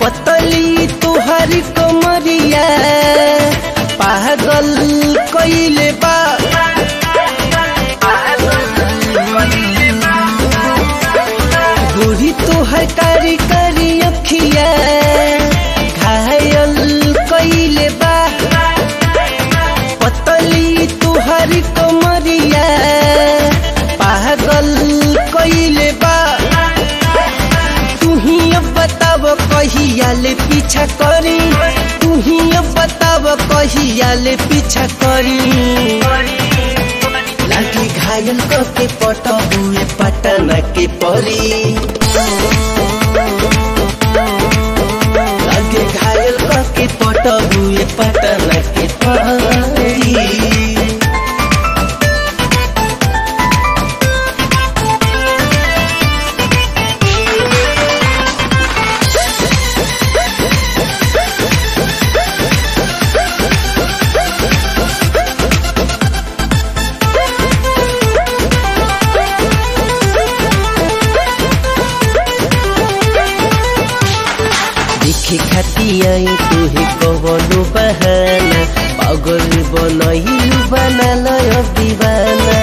पतली तुहरी कमरिया पागल कइले बा बूढ़ी तुहर कारी कारी अखिया घायल कइले बा पतली तुहरी कमरिया पागल कइले बा तू ही अब बताव कहिया ले पीछा करी तू ही अब बताव कहिया ले पीछा करी लाठी घायल करके पटबुए पटना के परी लाठी घायल करके पटबुए पटना के परी देखे खातिया तुहे कवनो बहाना पागल बनैलु बनाल दीवाना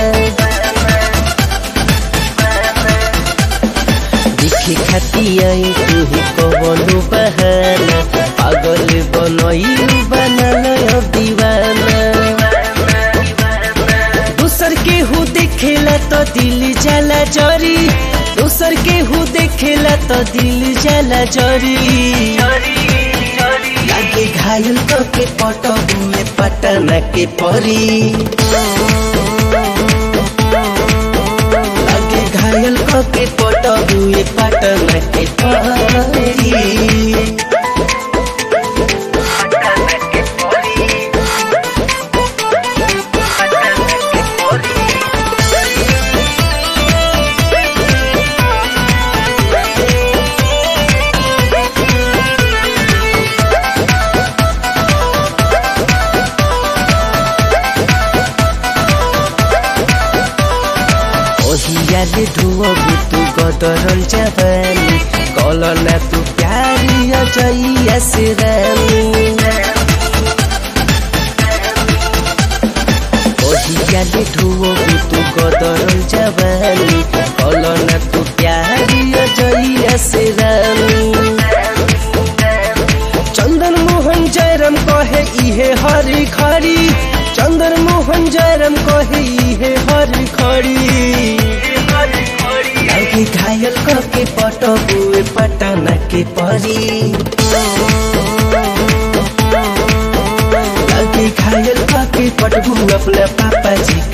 देखे खातिया तुहे कवनो बहाना पागल बनैलु बनाल दीवाना दूसर के हु देखेला तो दिल जाला जरी दूसर के हु देखेला तो दिल जाला जरी लागे घायल तो के पटबुए पटना के परी लागे घायल तो के पटबुए पटना के परी ओहियाले धुवबु तू गदरल जवानी कलना तू प्यारी अजैया से रानी ओहियाले धुवबु तू गदरल जवानी कलना तू प्यारी अजैया से रानी चंदन मोहन जयराम कहे इहे हरी खरी चंदन मोहन जयराम कहे इहे हरी खरी लागे घायल करके पटबुए पटना के परी लागे घायल करके पटबू अपना पापा जी